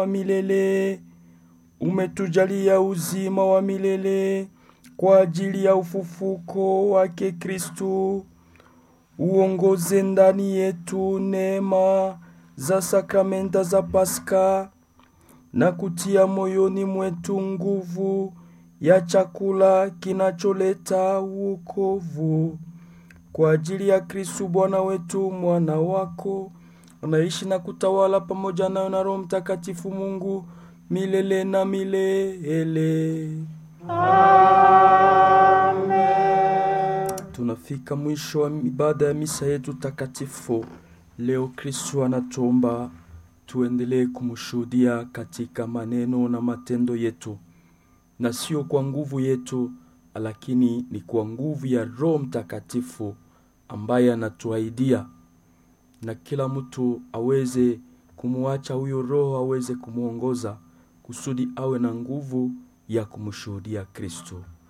wa milele. Umetujalia uzima wa milele kwa ajili ya ufufuko wake Kristu. Uongoze ndani yetu neema za sakramenta za Pasaka na kutia moyoni mwetu nguvu ya chakula kinacholeta wokovu kwa ajili ya Kristu Bwana wetu, mwana wako anaishi na kutawala pamoja nayo na Roho Mtakatifu Mungu milele na milele. Tunafika mwisho wa ibada ya misa yetu takatifu. Leo Kristu anatuomba tuendelee kumshuhudia katika maneno na matendo yetu, na sio kwa nguvu yetu, lakini ni kwa nguvu ya Roho Mtakatifu ambaye anatuahidia, na kila mtu aweze kumwacha huyo Roho aweze kumwongoza kusudi awe na nguvu ya kumshuhudia Kristo.